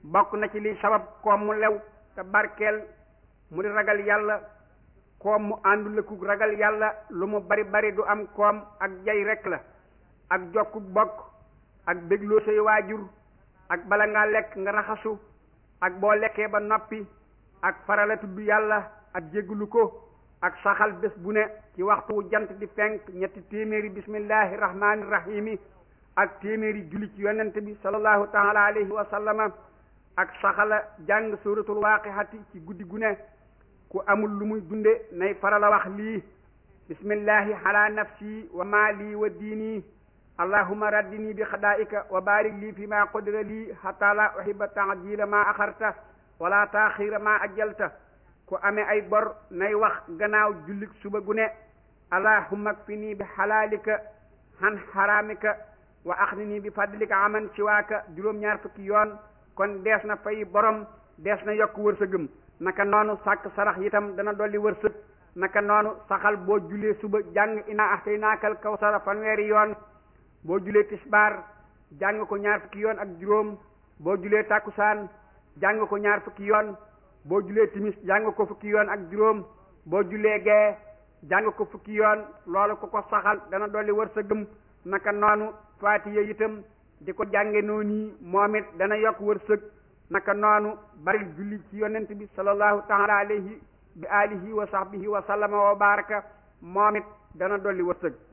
bokk na ci li sabab koom mu lew te barkeel mu di ragal yàlla koom mu àndulaku ragal yàlla lu mu bari bari du am koom ak jay rek la ak jokku bokk ak bégloo say waajur ak bala ngaa lekk nga raxasu ak boo lekkee ba noppi ak farala tudd yàlla ak jégglu ko ak saxal bés bu ne ci waxtu wu jant di fenk ñetti téeméeri bismillahi rahmaani rahimi ak téeméeri julli ci yonent bi sallallahu taala alayhi wa sallama ak saxala jàng suratul waaqihati ci guddi gu ne ku amul lu muy dunde nay farala wax lii bismillahi ala nafsi wa maali wa diini allahuma raddini bi xadaa'ika wa barik lii fi ma qudira lii hatta la uhiba taajila ma axarta wala taaxira ma ajjalta ku amee ay bor nay wax gannaaw jullik suba gu ne allahumma kfini bi xalaalika han xaraamika wa axnini bi fadlika aman siwaaka juróom-ñaar fukki yoon kon dees na fay borom dees na yokk wërsëgëm naka noonu sàkk sarax itam dana dolli wërsëg naka noonu saxal boo julee suba jàng ina ahtaynaakal kawsara fanweeri yoon boo julee tisbaar jàng ko ñaar fukki yoon ak juróom boo julee takkusaan jàng ko ñaar fukki yoon boo julee timis jàng ko fukki yoon ak juróom boo julee gee jàng ko fukki yoon loolu ko ko saxal dana dolli wërsëgëm naka noonu faatiya itam di ko jànge noonu moom it dana yokk wërsëg naka noonu bari julli ci yonent bi sallallahu taala alayhi bi alihi wa sahbihi wa sallama wa baraka moom it dana dolli wërsëg